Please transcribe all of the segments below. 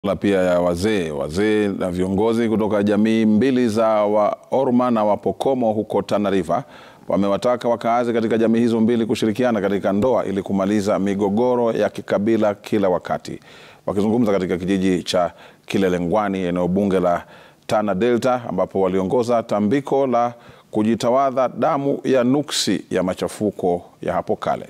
la pia ya wazee wazee na viongozi kutoka jamii mbili za Waorma na Wapokomo huko Tana River wamewataka wakaazi katika jamii hizo mbili kushirikiana katika ndoa ili kumaliza migogoro ya kikabila kila wakati. Wakizungumza katika kijiji cha Kilelengwani, eneo bunge la Tana Delta, ambapo waliongoza tambiko la kujitawadha damu ya nuksi ya machafuko ya hapo kale.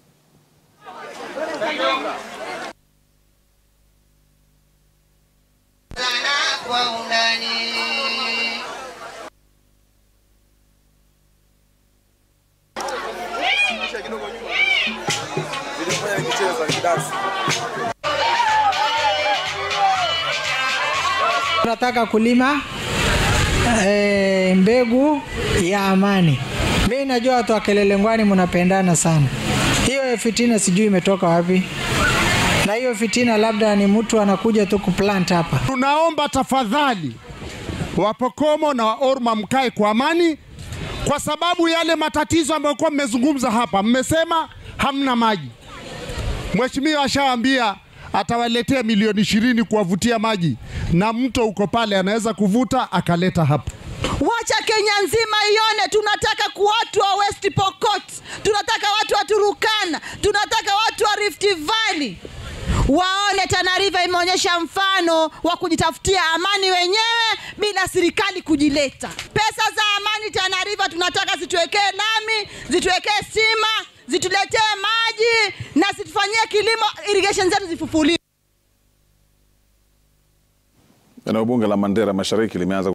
Tunataka kulima e, mbegu ya amani. Mi najua watu wa Kilelengwani mnapendana sana. Hiyo fitina sijui imetoka wapi, na hiyo fitina labda ni mtu anakuja tu kuplant hapa. Tunaomba tafadhali, Wapokomo na Waorma mkae kwa amani, kwa sababu yale matatizo ambayo kwa mmezungumza hapa, mmesema hamna maji. Mheshimiwa ashawaambia atawaletea milioni ishirini kuwavutia maji, na mto uko pale, anaweza kuvuta akaleta hapa. Wacha Kenya nzima ione. Tunataka watu wa West Pokot, tunataka watu wa Turukana, tunataka watu wa Rift Valley waone Tana River imeonyesha mfano wa kujitafutia amani wenyewe bila serikali kujileta. Pesa za amani Tana River tunataka zituwekee lami, zituwekee stima, zituletee maji na zitufanyie kilimo, irrigation zetu zifufuliwe. Eneo bunge la Mandera Mashariki limeanza